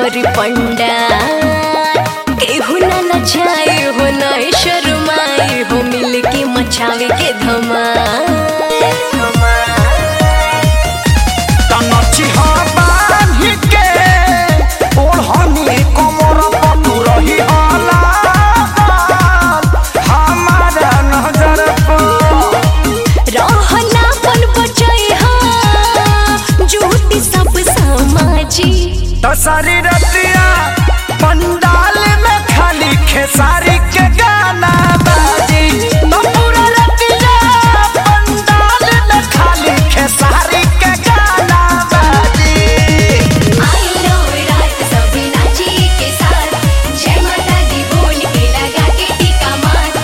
भरी पंडा केहू ना लजाए हो ना शर्माए हो मिल के मचावे के धमाल तनची बांधी के ओढ़नी कमर पटू रही हला हमारा नजर पर रहना पन बचाई हा झूठी सब समाजी दशहरी रतिया पंडाल में खाली खेसारी के गाना बाजी तो पूरा रतिया पंडाल में खाली खेसारी के गाना बाजी आई लो रात सभी नाची के साथ जय माता दी बोल के लगा के टीका मार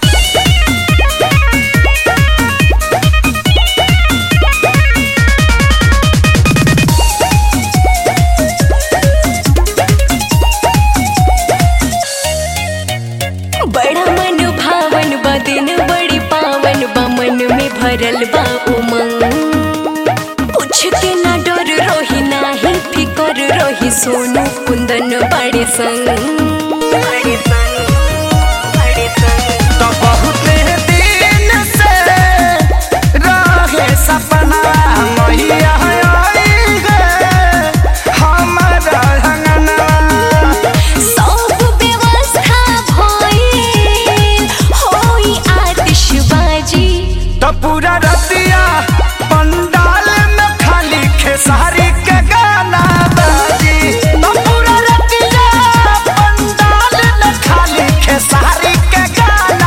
बड़ा मन भावन बा दिन बड़ी पावन बा मन में भरल बा उमंग पूछ के ना डर रोही नाही फिकर रोही सोनू कुंदन बड़े संग बड़े संग बड़े संग तो बहुत दिन से रहे सपना मैया आई है हमारा अंगना सब व्यवस्था भइल होई आतिशबाजी तो पूरा रतिया पंडाल में खाली खेसारी के गाना बाजी तो पूरा रतिया पंडाल में खाली खेसारी के गाना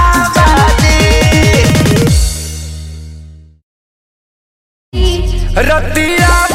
बाजी रतिया